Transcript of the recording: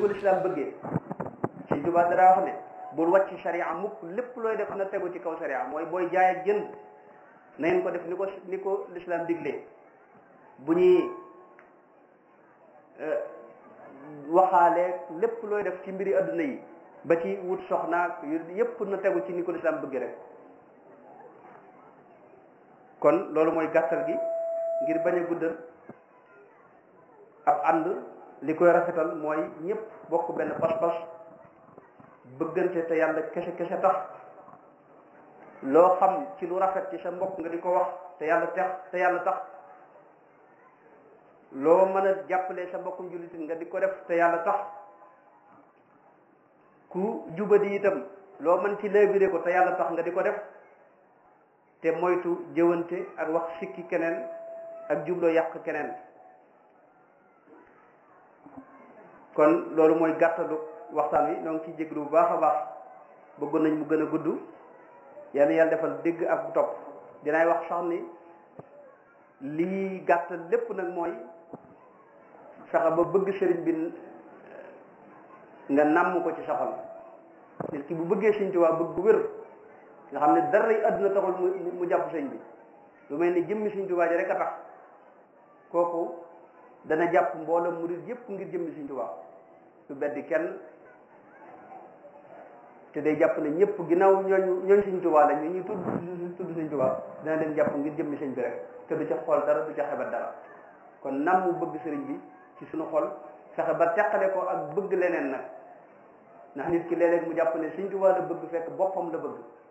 ko lislaam bëggee Sëñ Tuubaa dara wax ne bul wàcc sharia mukk lépp looy def na tegu ci kaw sharia mooy booy jaay ak jënd na ngeen ko def ni ko ni ko lislaam diglee bu ñuy waxaale lépp looy def ci mbiri adduna yi ba ci wut soxnaak yépp na tegu ci ni ko lislaam bëgg rek kon loolu mooy gàttal gi ngir bañ a guddal ab ànd li koy rafetal mooy ñëpp bokk benn pas-pas bëggante te yàlla kese kese tax loo xam ci lu rafet ci sa mbokk nga di ko wax te yàlla tax te yàlla tax loo mën a jàppale sa mbokkum jullit nga di ko def te yàlla tax ku jubadi itam loo mën ci léebire ko te yàlla tax nga di ko def te moytu jëwante ak wax sikki keneen ak jubloo yàq keneen kon loolu mooy gàttalu waxtaan wi ñoo ngi ciy jéglu bu baax a baax bëggoon nañ mu gën a gudd yàlla yàlla defal dégg ak topp dinaay wax sax ni lii gàttal lépp nag mooy fexe ba bëgg sëriñ bi nga nàmm ko ci sa xol nit ki bu bëggee Sëriñ Tuubaa bëgg bu wér nga xam ne dara yi àdduna taxul mu mu jàpp sëñ bi lu mel ni jëmmi Sëriñ Tuubaa ji rek a tax kooku dana jàpp mbooloo murid yépp ngir jëmmi Sëriñ Tuubaa du beddi kenn te day jàpp ne ñëpp ginnaaw ñooñu ñooñ Sëriñ Tuubaa la ñu ñuy tudd tudd Sëriñ Tuubaa dana leen jàpp ngir jëmmi sëñ bi rek te du ca xool dara du ca xebat dara kon nam mu bëgg sëriñ bi ci suñu xol fexe ba teqale ko ak bëgg leneen nag ndax nit ki léeg-léeg mu jàpp ne Sëriñ Tuubaa la bëgg fekk boppam la bëgg